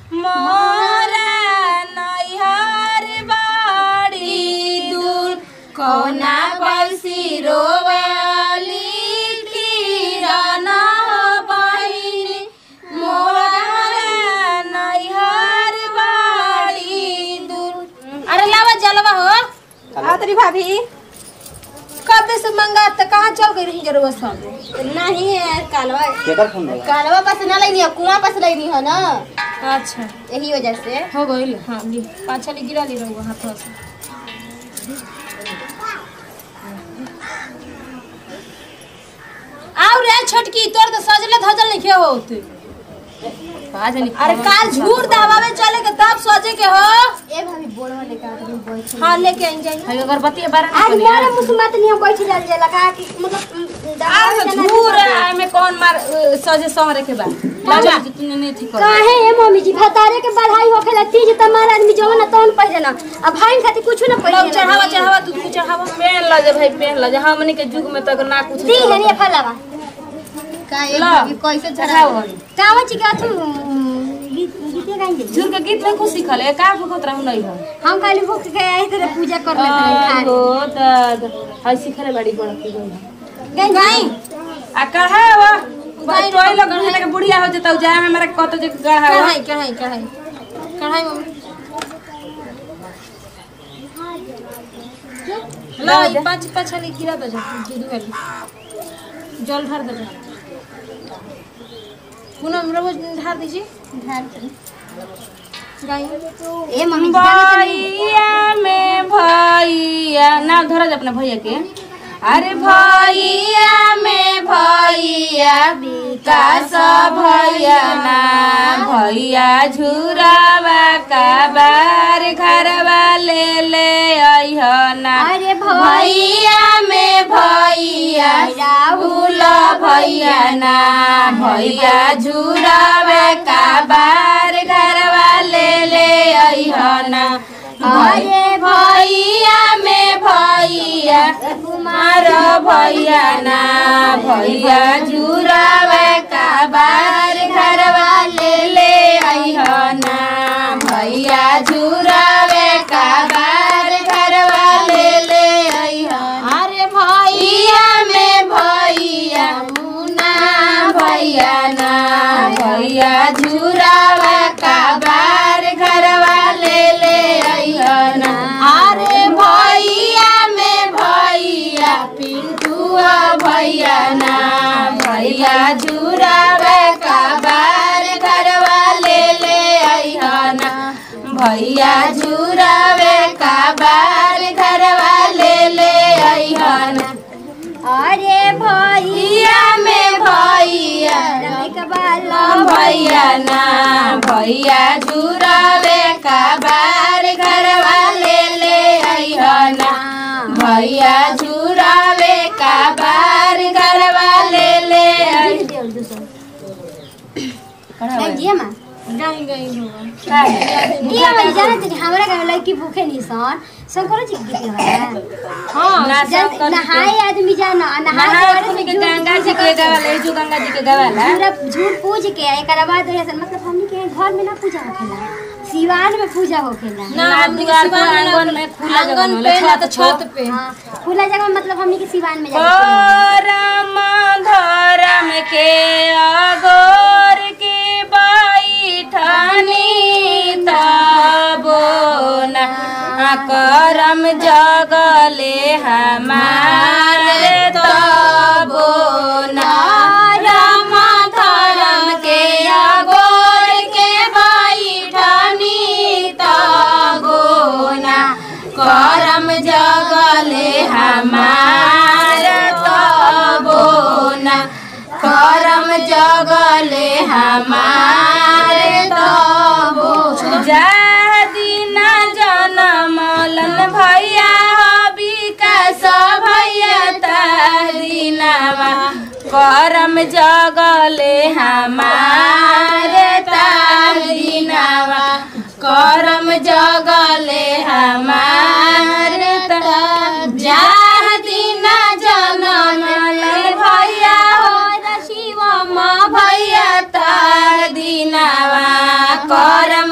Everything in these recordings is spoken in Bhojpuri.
मोरा नैहर बाड़ी दूर कौना पैसी रोवाली किरण बहिनी मोरा नैहर बाड़ी दूर अरे लावा जलवा हो आतरी भाभी कब से मंगा त कहाँ चल गई रही जरूर सब नहीं है कालवा केकर फोन रहेगा कालवा पास ना लेनी है कुआं पास लेनी है ना अच्छा यही वजह से हो गई हाँ ली पाँच छली गिरा ली रहूँ हाथों से आओ रे छोटकी तोर तो सजले धजल नहीं के होत अरे काल झूर दबावे चले के तब सोचे के हो ए भाभी बोलवा लेके आ तुम बैठ हाँ लेके आई जाइए अगरबत्ती बारह आज मोरे मुसलमान नहीं बैठ जाल जाला का कि मतलब आ झूर में कौन मार अ, सजे सहरे के बाद लाजा तूने नहीं थी कर काहे ए मम्मी जी भतारे के बढ़ाई होखेला तीज तमार आदमी जवन ना तवन पहिरे ना अब भाई खातिर कुछ ना लव पहिरे चढ़ावा चढ़ावा तू तू चढ़ावा पहन ल जे भाई पहन ल जे हमनी के युग में तक ना कुछ दी है रे फलावा का ला। कैसे चढ़ावा कावा ची का तू गीत गीते गाइले झूर के गीत नहीं कुछ सीखल है का भूखत रहू नहीं हो हम खाली भूख के आई तेरे पूजा कर लेते हैं हो त हाय सीखले बड़ी बड़ की गई गई आ कढ़ावा भाई टोई लग गढ़े के बुढ़िया हो जतौ जा हमरा कत जे गढ़ावा कढ़ाई कढ़ाई कढ़ाई कढ़ाई मम्मी ला ये पाँच पाँच छली गिरा दो जा दूध वाली जल ढार दो जा पूनम रोज ढार दीजिए गाय ए मम्मी जी गाना तो नहीं भैया में भैया नाम धरा जा अपना भैया के अरे भैया में भैया विकास भैया ना भैया झुरावा का बार घरवा ले ले अइह ना अरे भैया में भैया राहुल भैया ना भैया झुरावे का बार घरवा ले ले अइह ना अरे भैया में भैया कुमार भैया ना भैया झुरावे का बार घरवा ले ले अइह ना भैया झुरावे का बार घरवा ले ले अइह अरे भैया में भैया मुना भैया ना भैया झुरावा का बार घरवा ले ले अइह ना अरे भैया में भैया पिंटुआ भैया ना भैया झुरावा का बार घरवा ले ले अइह ना भैया झुरावे का बार घरवा ले ले अइह ना अरे भैया भैया में भैया कबाला भैया ना भैया झुरावे का बार घरवा ले ले अइह ना भैया झुरावे का बार घरवा ले ले अइह जिया मां गाय गाय होगा ये हम जाने थे हमरा का लड़की भूखे नहीं सन शंकर जी के गीत है हाँ जब नहाए आदमी जाना नहाए नहाए के गंगा जी के गवाले जो गंगा जी के गवाला पूरा झूठ पूज के एक बाद ऐसा मतलब हमनी के घर में ना पूजा होखेला सिवान में पूजा होखेला ना ना, हमने द्वार के पर, सिवान आंगन में खुला जगह आंगन में, पे ना छत तो छत पे हाँ खुला जगह में मतलब हमनी के सिवान में जाके परम धरम के अगोर के बैठनी तबो न करम जगले हमारे तबो न राम धरम के अगोर के बैठनी तबो न करम जगले हमार तबो न करम जगले हमार तबो जा दिन जनमलन भैया विकास भैया दिनवा करम जगले हमार दिनवा करम जगले हमार जाह दिन जनम भैया हो शिवम भैया तार दिनवा करम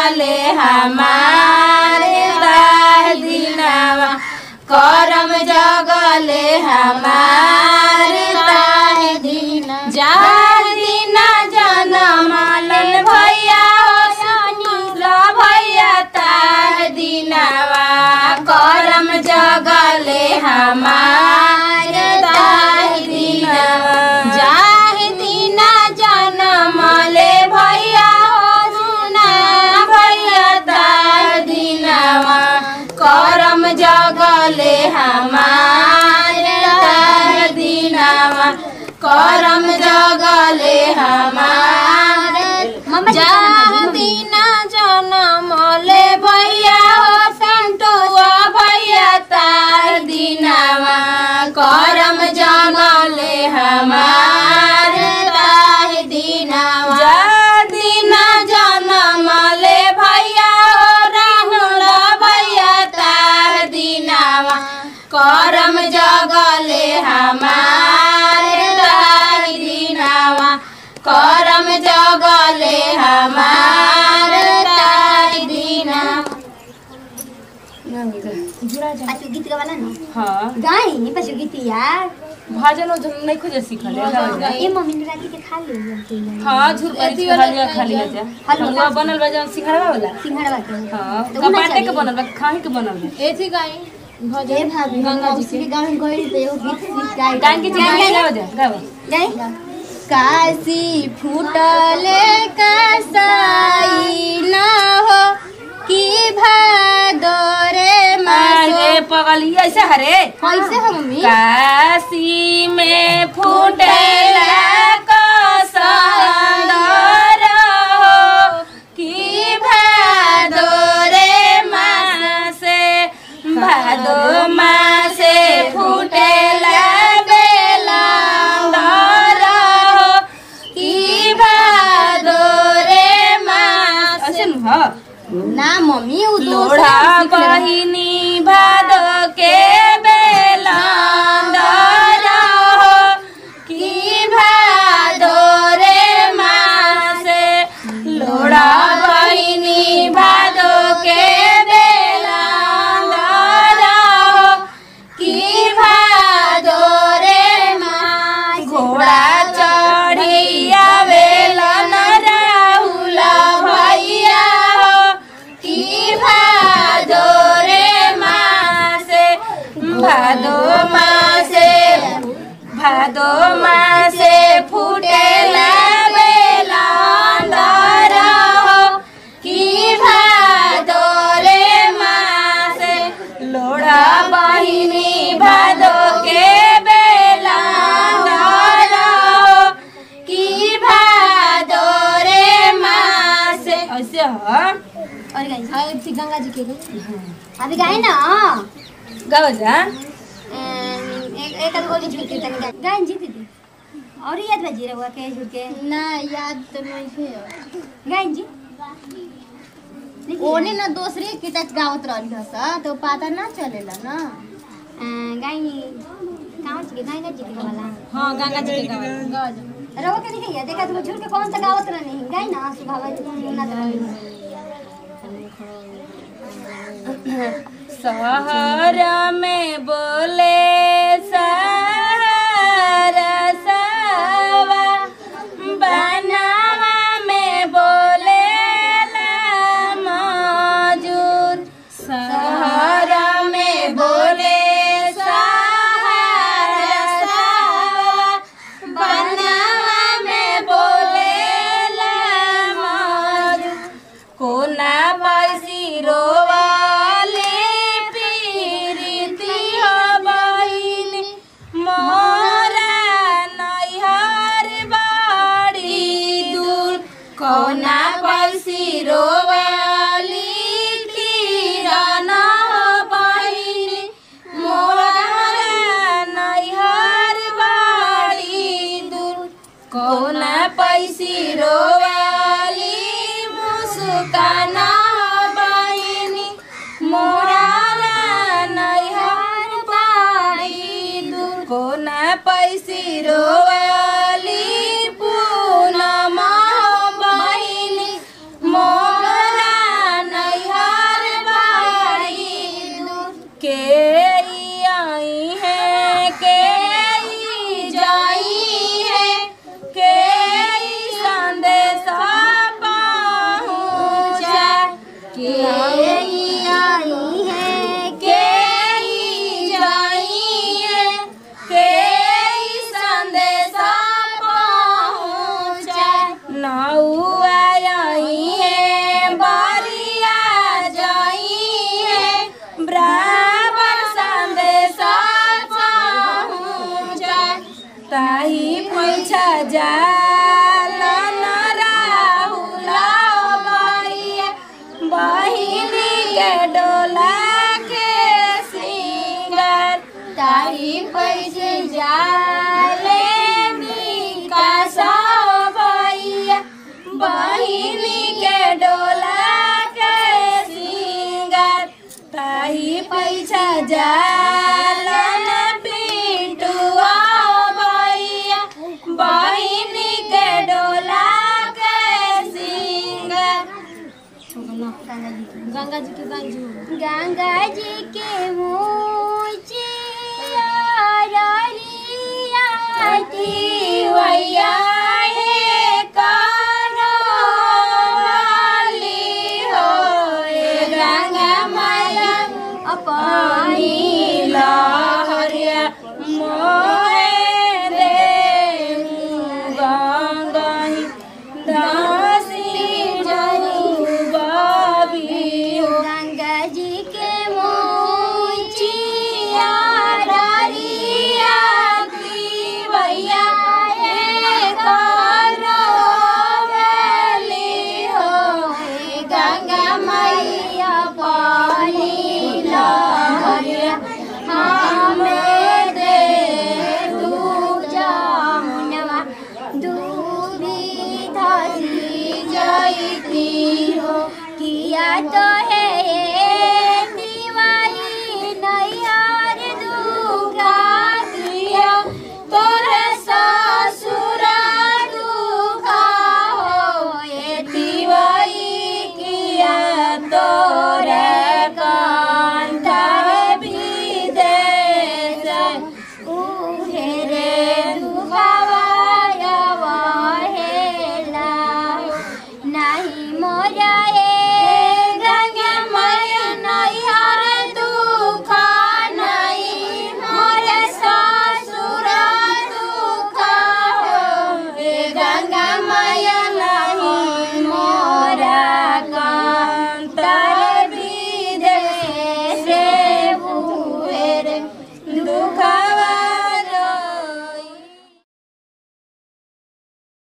जगले हमारे दाह दिनावा करम जगले हमारे दाह दिना जाह दिना जनमलन भैया हो सुनील भैया ताह दिनावा करम जगले हमारे दाह दिनावा जाह दिना जनमले भैया हो सुना भैया ताह दिनावा करम जगले हमारे ताह दिनावा करम जगले हमारे मम्मा जी जा दिना जनमले भैया हो संतुआ भैया तार दिनावा करम जगले हमार तार दिनावा जा दिना जनमले भैया हो राहुल भैया तार दिनावा करम जगले हमार तार दिनावा करम जगले हमार तार दिना पाछू गीत गावाला ना हाँ गाई पाछू गीत यार भजन उजन नहीं खोजे सीखल है ए मम्मी ने राती के खा ले हाँ झूठ पर खाली खाली है जा हेलो। हलवा बनल बा जौन सिंघाड़ा वाला सिंघाड़ा के हाँ तो उ ना कपाटे के चली। बनल बा खाही के बनल बा एथी गाई ए भाभी गंगा जी के गाँव में गई तो एगो गीत सीख गाई गान के जी गाओ जा गाओ गाई काशी फूटले कसाई न हो कि भादोरे मासो अरे पगली ऐसे हरे कैसे हो मम्मी काशी में फूटेला कसंदर हो कि भादो रे मासे भादो मासे फूटेला बेलंदर हो कि भादो रे मासे ऐसे न हो ना मम्मी उ लोढ़ा बहिनी भादो के बेलंदर हो कि भादो रे मासे लोढ़ा बहिनी भादो के बेलंदर हो कि भादो रे मासे घोड़ा चढ़ी आवेलन राहुल भैया हो कि भादो रे मासे भादो मासे भादो मासे फुटेला बेलंदर हो कि भादो रे मासे लोढ़ा बहिनी भादो के बेलंदर हो कि भादो रे मासे ऐसे हो और गाई हां थी गंगा जी के अभी गाई ना गाओ जा एक एक आध गोली झूठ के तनी गाई गाई जी दीदी और याद बजी रहुआ के झूठ के ना याद तो नहीं है गाई जी ओने ना दूसरे किटच गावत रहली हस तो पता ना चलेला ना गाई कहाँ जी के गंगा जी के वाला हाँ गंगा जी के गावत रहुआ के देखिए देखा तुम झूठ के कौन सा गावत रहनी गाई ना सुभावा जी ना रहनी शहर में बोले सरसवा बनावा में बोले मजूर शहर में बोले सरसवा बनावा में बोले मजूर कोना पैसी रोवाले पीरिति हो बहिनी मोरा नैहर बाड़ी दूर कोना पैसी रोवाली किरण हो बहिनी मोरा नैहर बाड़ी दूर कोना पैसी रोवाली मुस्कान बहिनी मोरा नैहर बाड़ी दूर कोना पैसी रोवाली पूनम बहिनी मोरा पैसे जाले विकास भैया बहिनी के डोला के सिंगार ताही पैसा जालन पिंटुआ भैया बहिनी के डोला के सिंगार गंगा जी के गंजू गंगा जी के मूचिया भैया हे कानो वाली हो ए गंगा माया अपनी लहरिया मोहे रे गंगाही दासी जरू बाबी हो गंगा जी के मोचिया डरिया की भैया हे करो वेली हो हे गंगा मैया पानी लहरिया हमें दे तू जामुनवा दूरी धसी जाती हो किया तो है दिवाई नैयार दुखा किया तोरे ससुर दुखा हो ये दिवाई किया तोरे कंठा विदेश उहेरे दुखावाया वहेला नाही मोरा